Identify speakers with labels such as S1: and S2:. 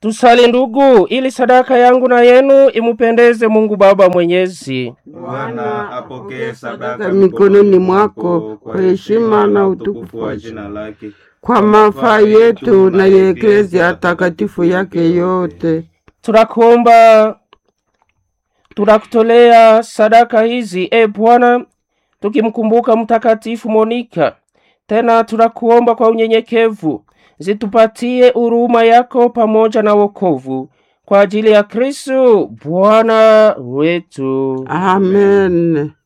S1: Tusali ndugu, ili sadaka yangu na yenu imupendeze Mungu Baba Mwenyezi.
S2: Bwana apokee sadaka
S3: Sadaka mikononi mwako kwa heshima na utukufu
S2: wa
S3: wa
S2: jina lake,
S3: kwa mafaa yetu na ya eklezia takatifu yake yote.
S1: Tunakuomba, tunakutolea sadaka hizi e Bwana, tukimkumbuka Mtakatifu Monika. Tena tunakuomba kwa unyenyekevu, zitupatie huruma yako pamoja na wokovu kwa ajili ya Kristo Bwana wetu.
S3: Amen.